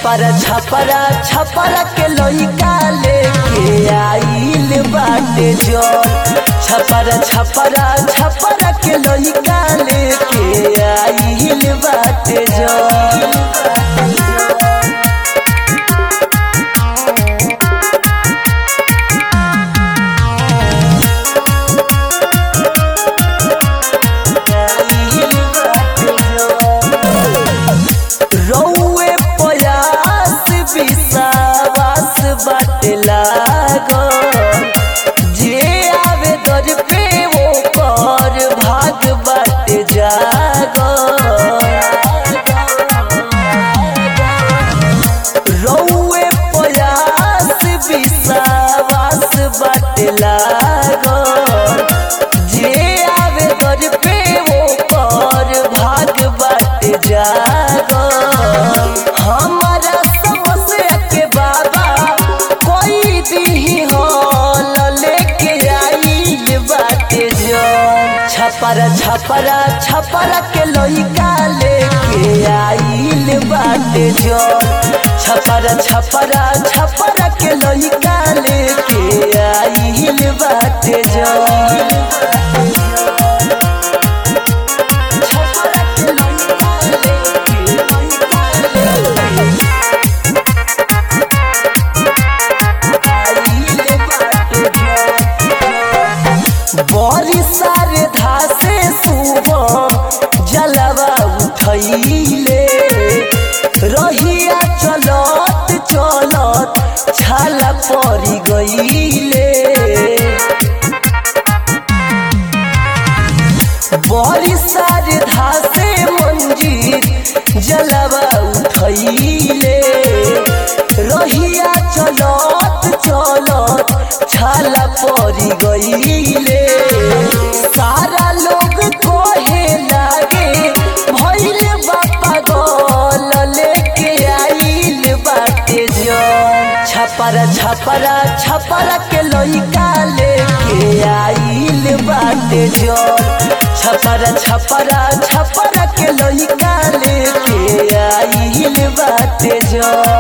छपरा छपरा छपरा के लइका लेके आइल बाटे जोर छपरा छपरा छपरा के लइका लेके आइल बाटे जोर रौए प्रयास विश्वास बाटे लागो जे आवे दर पे वो कर भाग बाटे जागो रौए प्रयास विश्वास बाटे लागो जे आवे दर पे वो कर भाग बाटे जागो हमारा समस्या के बाबा कोई दी हॉल लेके आइल बाटे जो छपरा छपरा छपरा के लइका लेके आइल बाटे जो छपरा छपरा छपरा के लइका लेके आइल बाटे जो छपरा के लइका लेके बड़ी सारे धासे सुबह जलवा उठैले रहिया चलत चलत छाला पड़ी गईले बड़ी सारे धासे मंजीर जलवा उठैले रहिया चलत चलत छाला पड़ी गईले सारा लोग कहे लागे भइल बापा गल लेके आइल बाटे जन छपरा छपरा छपरा के लइका लेके आइल बाटे जन छपरा छपरा छपरा के लइका लेके आइल बाटे जन